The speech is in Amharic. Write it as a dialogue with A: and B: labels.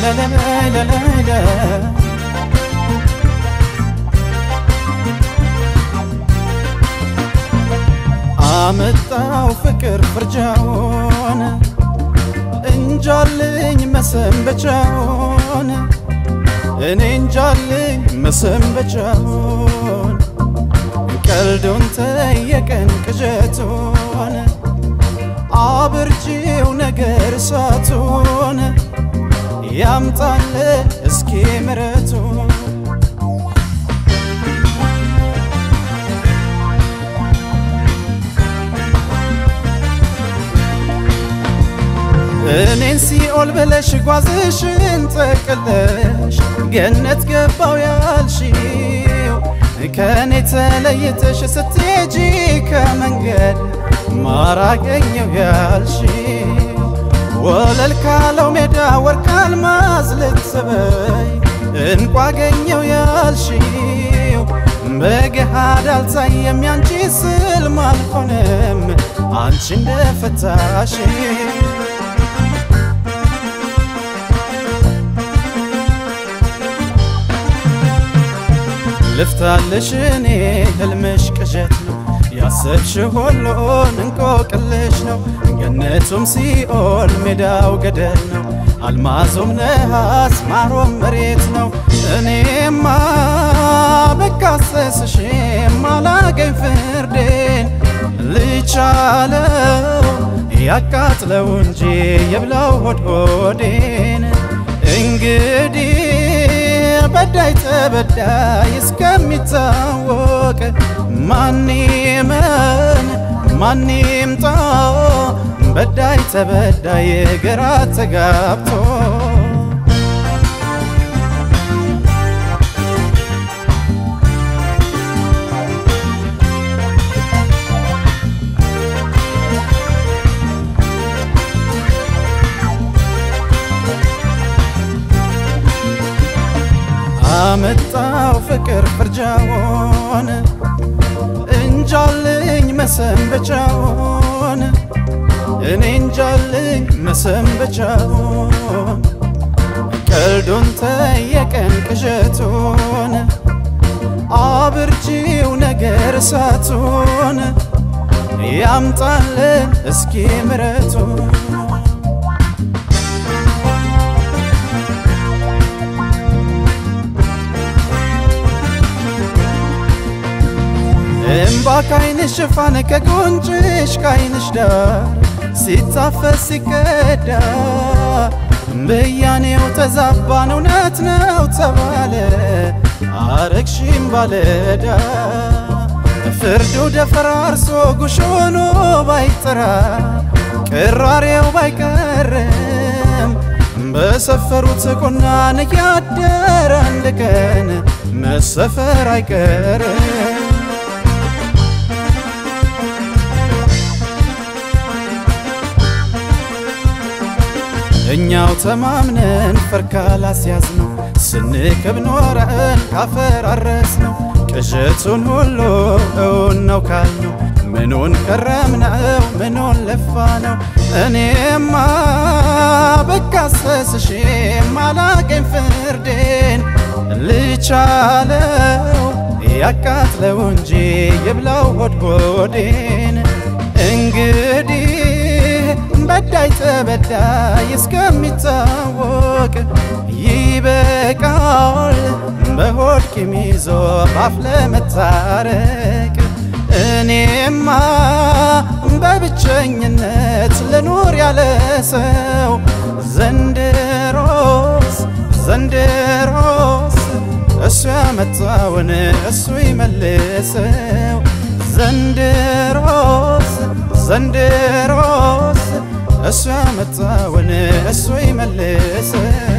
A: ለለለለለለለ አመጣው ፍቅር ፍርጃውን እንጃልኝ መሰንበቻውን እኔ እንጃልኝ መሰንበቻውን ቀልዱን ተየቀን ቅዠቱን አብርጂው ነገር እሳቱን ያምጣለ እስኪ ምረቱን እኔን ሲኦል ብለሽ ጓዝሽን ጠቅለሽ ገነት ገባው ያልሽው ከእኔ ተለይተሽ ስትሄጂ ከመንገድ ማራገኘው ያልሽው ወለል ካለው ሜዳ ወርቅ አልማዝ ልትበይ እንቋ አገኘው ያልሽው በገሃድ አልታየም ያንቺ ስልም አልሆነም አንቺ እንደፈታሽ ልፍታልሽ እኔ ህልምሽ ቅዠት ነው ያሰብሽ ሁሉን እንቆቅልሽ ነው ገነቱም ሲኦል ሜዳው ገደል ነው አልማዙም ነሐስ ማሮም መሬት ነው እኔማ በካሰስሽም አላገኝ ፍርዴን ልቻለው ያቃጥለው እንጂ የብላው ሆድ ሆዴን እንግዲህ በዳይ ተበዳይ እስከሚታወቅ ማን ይመን ማን ይምጣ በዳይ ተበዳይ ግራ ተጋብቶ አመጣው ፍቅር ፍርጃውን እንጃልኝ መሰንበቻውን እኔ እንጃልኝ መሰንበቻውን ቀልዱን ተየቀን ቅዠቱን አብርጂው ነገር እሳቱን ያምጣልን እስኪ ምረቱን እምባ ካይንሽ ሽፋን ከጉንጭሽ ካይንሽ ዳር ሲታፈስ ሲቀዳ ብያኔው ተዛባን እውነት ነው ተባለ አረግሽም ባለዳ ፍርዱ ደፈራርሶ ጉሽ ሆኖ ባይጠራ ቅራሬው ባይቀርም በሰፈሩት ቁናን ያደረ አንድ ቀን መሰፈር አይቀርም እኛው ተማምነን ፈርካል አስያዝ ነው ስንክብ ኖረን ካፈራረስ ነው ቅዠቱን ሁሉ እውን ነው ካልነው ምኑን ከረምነው ምኑን ለፋ ነው እኔማ በካሰስሽም አላገኝ ፍርዴን ልቻለው ያቃጥለው እንጂ የብላው ሆድ ሆዴን እንግዲህ በዳይ ተበዳይ እስከሚታወቅ ይበቃል በሆድ ቂም ይዞ ባፍ ለመታረቅ እኔማ በብቸኝነት ልኑር ያለ ሰው ዘንድሮስ ዘንድሮስ እሱ ያመጣውን እሱ ይመልሰው ዘንድሮስ ዘንድሮስ እሱ ያመጣውን እሱ ይመልሰው